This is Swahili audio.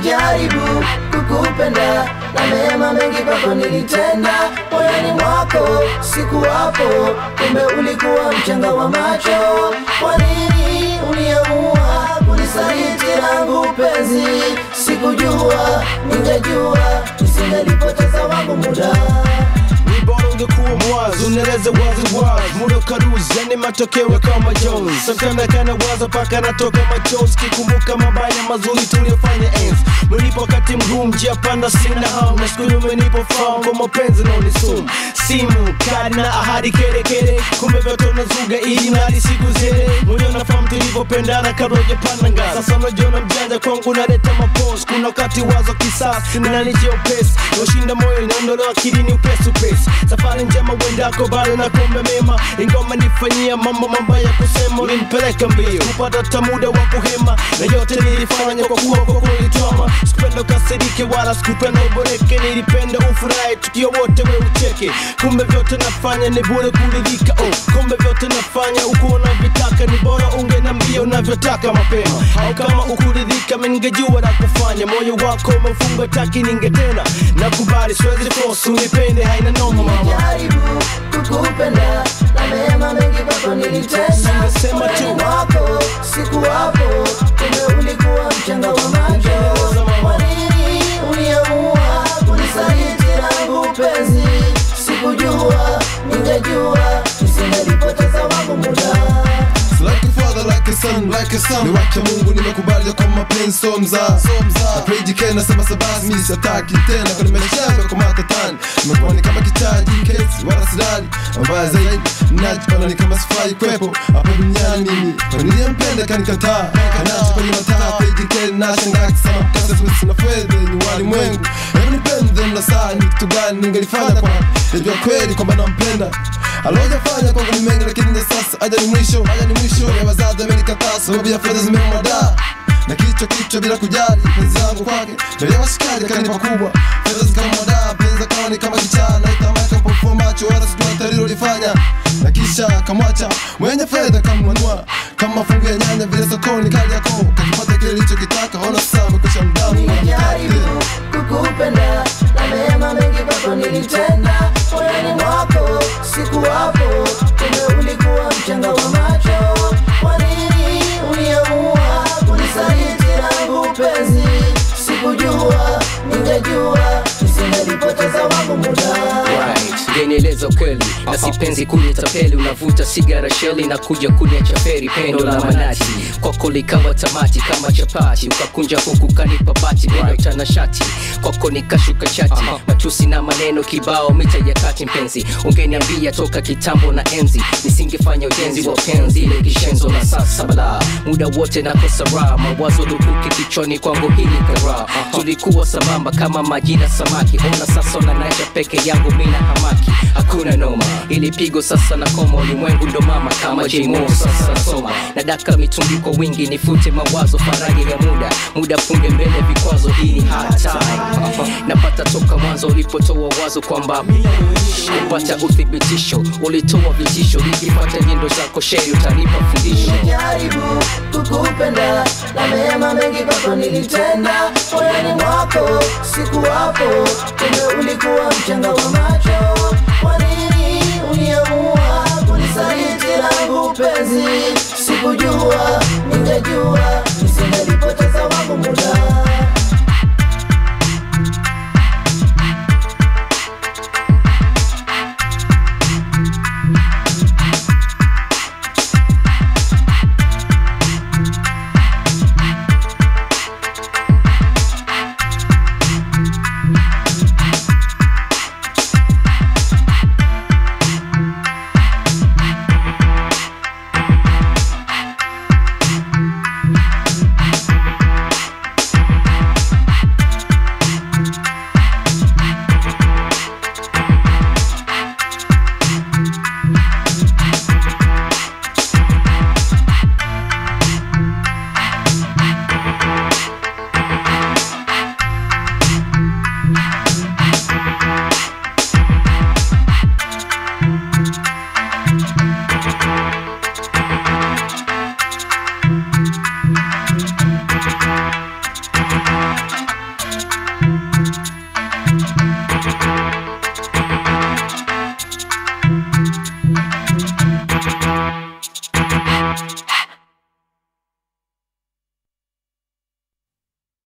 Nilijaribu kukupenda na mema mengi kwako nilitenda, moyoni mwako sikuwapo, kumbe ulikuwa mchanga wa macho. Kwa nini uliamua kunisaliti langu penzi? Sikujua, ningejua nisingelipoteza wangu muda. Ni bora ungekuwa mwazi, unaeleza wazi wazi, muda ukaruzi, yani matokeo kama Jones. Sometimes kana waza paka natoka machozi, kikumbuka mabaya mazuri tuliyofanya enzi. Mlipo wakati mgumu, njia panda, sina hamu na siku umenipo fahamu kwa mapenzi na unisumu. Simu kadi na ahadi kere kere, kumbe vyote unazuga ili nali siku zile. Mwenye unafahamu tulivyopendana kabla hujapanda ngazi. Sasa unajiona mjanja kwangu, naleta mapozi. Kuna wakati wazo kisasi, ninanijia upesi, ushinda moyo inaondolewa akilini upesi upesi. Safari njema uendako, bado na kuombe mema, ingoma nifanyia mambo mabaya kusema, ulinipeleka mbio kupata hata muda wa kuhema, na yote nilifanya kwa kuwa kwa kulitwama. Sikupenda ukasirike wala sikupenda uboreke, nilipenda ufurahi tukio wote we ucheke. Kumbe vyote nafanya ni bure kuridhika, oh, kumbe vyote nafanya uko unavyotaka, ni bora ungenambia unavyotaka mapema, au kama ukuridhika mimi ningejua la kufanya. Moyo wako umefunga taki, ningetena nakubali, siwezi force unipende, haina noma mama. Nilijaribu kukupenda na mema mengi kwako nilitenda, Singesema tu. moyoni mwako sikuwapo, kumbe ulikuwa mchanga wa macho. Kwa nini uliamua kunisaliti langu penzi? Sikujua, ningejua nisingelipoteza wangu muda. Like a father, like a son, like a son. Ni wake Mungu nimekubali kwa mapenzi so mzaa. Na page K nasema sabasi mimi sitaki tena kwa nimeshaga kwa matatani. Nimekuwa ni kama kichaji kesi wala silali. Mbaya zaidi najipana ni kama sifai kwepo hapa duniani mimi. Kwa niliyempenda kanikataa. Kanacho kwenye mataa page K nashangaa kisema kasa sina fedha ni walimwengu. Hebu nipende na saa ni kitu gani ningelifanya kwa Najua kweli kwamba nampenda alojafanya kwangu ni mengi lakini na sasa aja ni mwisho aja ni mwisho ya wazazi amenikataa sababu ya fedha zimemwadaa na kichwa kichwa bila kujali penzi langu kwake mbele ya washikaji akanipa kubwa fedha zikamwadaa penzi akawa ni kama kichaa na itamaka pofua macho wala sijua atalilolifanya na kisha kamwacha mwenye fedha kamnunua kama mafungu ya nyanya vile sokoni kali yako kakipata kile lichokitaka ona sasa amekwisha mdamu Nilijaribu kukupenda na mema mengi kwako nilitenda, moyoni mwako sikuwapo, kumbe ulikuwa mchanga wa macho. Kwa nini uliamua kunisaliti langu penzi? Sikujua, ningejua nisingelipoteza wangu muda. Right, genieleza ukweli na sipenzi kunitapeli, unavuta sigara sheli na kuja kuniacha feri, pendo la manati kwako likawa tamati kama chapati, ukakunja huku kanipa bati neno tanashati kwako nikashuka chati, matusi na maneno kibao mita ya kati. Mpenzi, ungeniambia toka kitambo na enzi, nisingefanya ujenzi wa penzi ile kishenzo la sasa bala, muda wote nakosa raha, mawazo lukuki kichwani kwangu hili kara, tulikuwa sambamba kama maji na samaki, ona sasa unanacha peke yangu mina hamaki, hakuna noma, ili pigo sasa na koma, ulimwengu ndo mama kama J-Mo sasa soma, na daka mitungi kwa wingi, nifute mawazo, faraja ya muda, muda punge mbele vikwazo, hii ni hard time, napata toka mwanzo ulipotoa wazo kwamba kupata uthibitisho, ulitoa vitisho, nikipata nyendo zako sheri utanipa fundisho Nilijaribu kukupenda na mema mengi kwako nilitenda, moyoni mwako sikuwapo, kumbe ulikuwa mchanga wa macho.